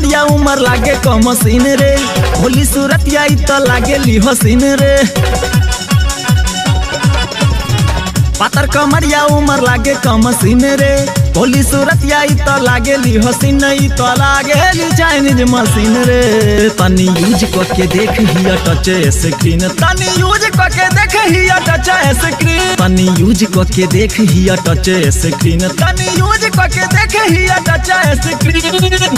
कमरिया उमर लागे कम सीन रे होली सूरत आई तो लागे ली हसीन रे पातर कमरिया उमर लागे कम सीन रे होली सूरत आई तो लागे ली हसीन ई तो लागे ली चाइनीज मशीन रे तनी यूज करके देख हिया टच स्क्रीन तनी यूज करके देख हिया टच स्क्रीन तनी यूज करके देख हिया टच स्क्रीन तनी यूज करके देख हिया टच स्क्रीन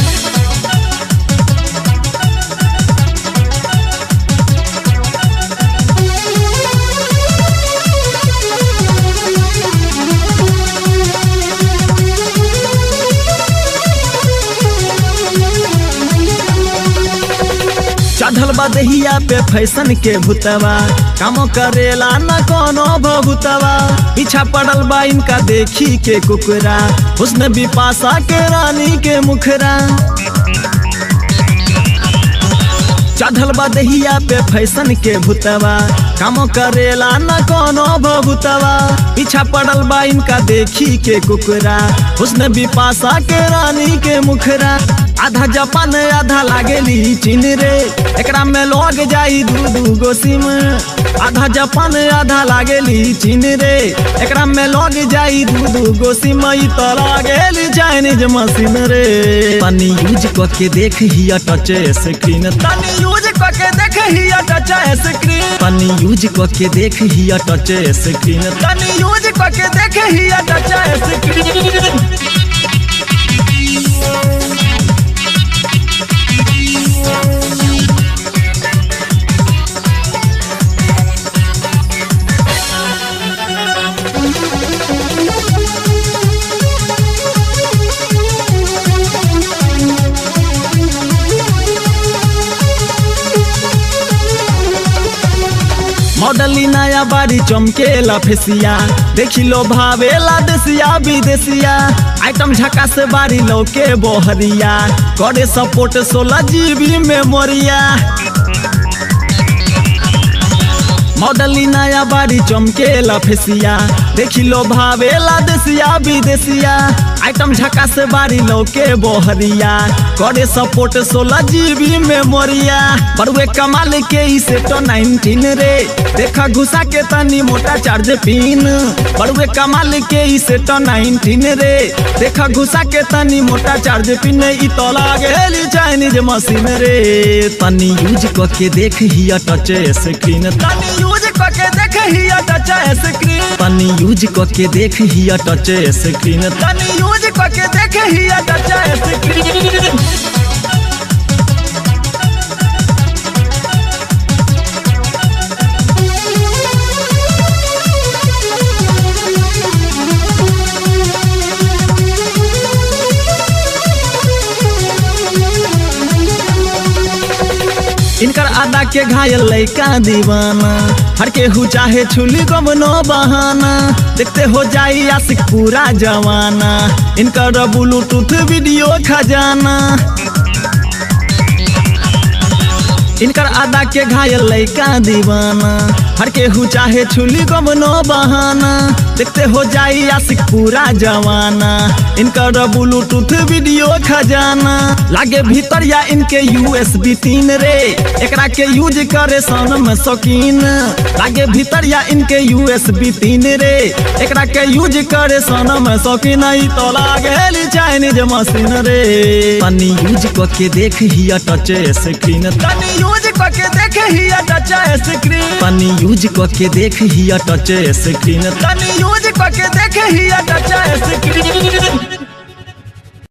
चढ़ल बा दहिया पे फैशन के भूतवा काम करेला न कोनो भभूतवा पीछा पड़ल बा इनका देखी के कुकरा हुस्न बिपाशा के रानी के मुखरा चढ़ल बा दहिया पे फैशन के भूतवा काम करेला न कोनो भभूतवा पीछा पड़ल बा इनका देखी के कुकरा हुस्न बिपाशा के रानी के मुखरा आधा जापान आधा लागेली चीन रे एकरा में लग जाई दू दू गो सिम आधा जापान आधा लागेली चीन रे एकरा में लग जाई दू दू गो सिम ई तो लागेली चाइनीज मशीन रे तनी यूज करके देख हिया टच स्क्रीन तनी यूज करके देख हिया टच स्क्रीन तनी यूज करके देख हिया टच स्क्रीन तनी यूज करके देख हिया टच स्क्रीन मॉडली नया बाड़ी चमकेला फेसिया देखी लो भावेला देसिया विदेसिया आइटम झका से बाड़ी लौके बोहरिया करे सपोर्ट सोलह जीबी मेमोरिया मॉडली नया बाड़ी चमकेला फेसिया देखी लो भावेला देसिया विदेसिया आइटम झका से बाड़ी लौके बोहरिया करे सपोर्ट सोलह जीबी मेमोरिया बड़ुए कमाल के ई सेटो नाइनटीन रे देखा घुसा के तनी मोटा चार्ज पिन बड़ुए कमाल के ई सेटो नाइनटीन रे देखा घुसा के तनी मोटा चार्ज पिन ई तो लागेली चाइनीज मशीन रे तनी यूज करके देख हिया टच स्क्रीन तनी यूज करके देख हिया टच स्क्रीन तनी यूज करके देख हिया टच स्क्रीन तनी यूज करके देख हिया टच स्क्रीन इनकर आदा के घायल लैका दीवाना हर के हु चाहे छुली गमनो बहाना देखते हो जाई आशिक पूरा जवाना इनकर ब्लूटूथ वीडियो खजाना इनकर आदा के घायल लैका दीवाना हर के हु चाहे छुली गमनो बहाना देखते हो जाई आशिक पूरा जवाना इनकर ब्लूटूथ वीडियो खजाना लागे भीतर या इनके यूएसबी तीन रे एकरा के यूज करे सन में शौकीन लागे भीतर या इनके यूएसबी तीन रे एकरा के यूज करे सन में शौकीन ई तो लागे चाइनीज मशीन रे तनी यूज करके देख हिया टच स्क्रीन तनी यूज करके देख हिया टच स्क्रीन तनी यूज करके देख हिया टच स्क्रीन तनी यूज करके देख हिया टच स्क्रीन